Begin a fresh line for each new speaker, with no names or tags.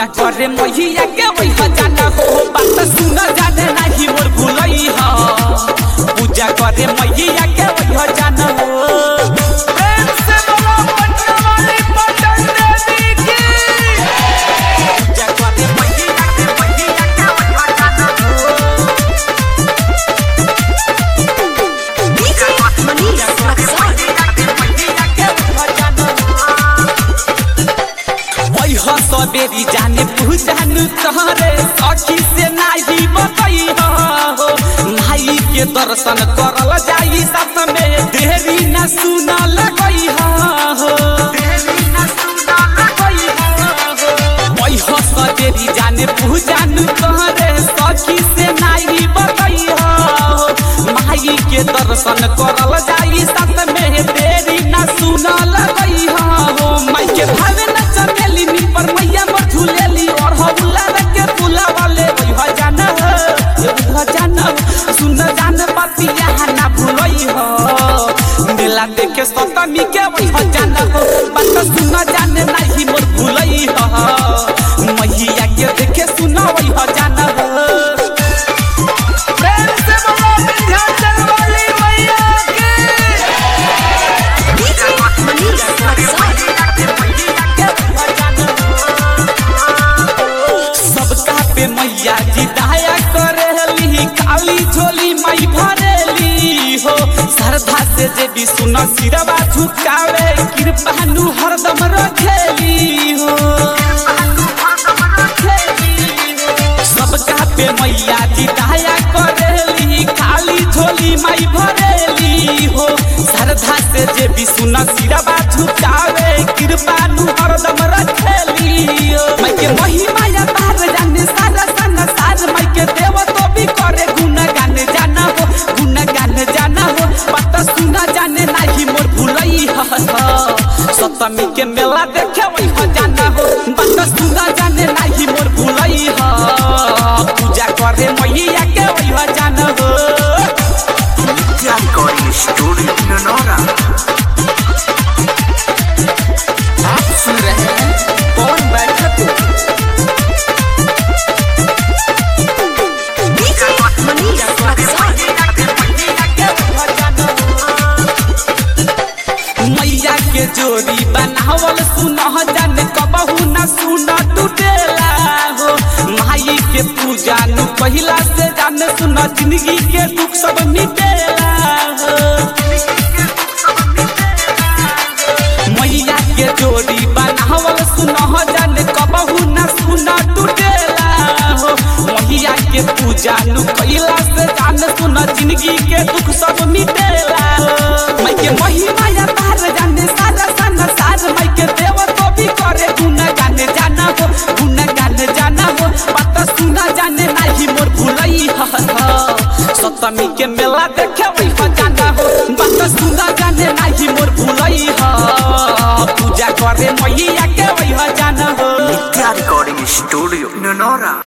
करे मैया के वही जाना हो बात सुन जाने नहीं मोर भूलई ह पूजा करे मैया के वही जाना हो प्रेम से बोलो पटना वाली पटन देवी की पूजा करे मैया के मैया के वही जाना हो
DJ Manish Luxor.
सबेरी जाने पूजानु तहरे सखी से नाही बतई हो माई के दर्शन करल जाई साथ में देरी न सुन लगई हो हो सबेरी जाने पूजानु तहरे सखी से नाही बतई हो माई के दर्शन करल जाई साथ में देरी न सुन लगई हो माई के भावे न चमेली नी पर मैया मोर झूलेली और हौला के फूला वाले वही हो जाना हो ये हो जाना हो, सुन जान पतिया ना भूलई हो मेला देखे सतमी के वही हो जाना हो बात सुन जाने नहीं मोर भूलई हो मैया के देखे सुन वही हो जाना हो प्रेम से बोलो विंध्याचल वाली मैया की
DJ Manish Luxor.
सबका पे मैया जी दया करेली काली झोली मई भरेली हो श्रद्धा से जे भी सुन सिरवा झुकावे कृपानु हरदम रखेली हो सबका पे मैया जी दया करेली खाली झोली माई भरेली हो श्रद्धा से जे भी सुन सिरवा झुकावे कृपानु हरदम रखेली हो माई के महिमा या तार जाने सारा सन सार माई के देव तो भी करे गुण गाने जाना हो गुण गाने जाना हो पता सुना जाने नाही मोर भूलई ह सप्तमी के मेला देखे वही हो जाना हो बात सुना जाने नाही मोर भूलई ह पूजा करे मैया के वही हो जाना हो
Media Recording Studio Nonora.
आप सुन रहे हैं कौन बैठक
DJ Manish Luxor.
मैया के जोड़ी बनावल सुन जाने कबहू न सुन टूटेला हो माई के पूजा नु पहिला से जाने सुन जिंदगी के दुख सब मिटेला हो मैया के जोड़ी बनावल सुन जाने कबहू न सुन टूटेला हो मैया के पूजा नु पहिला से जाने सुन जिंदगी के दुख सब मिटेला हो मैं के महिमा या तार जाने सारा सन सार मैं के देव तो भी करे गुण गाने जाना हो गुण गाने जाना हो पता सुना जाने नहीं मोर भूलई ह सप्तमी के मेला देखे वही हो जाना हो बात सुना जाने नहीं मोर भूलई ह पूजा करे मैया के वही हो जाना हो
Media Recording Studio Nonora.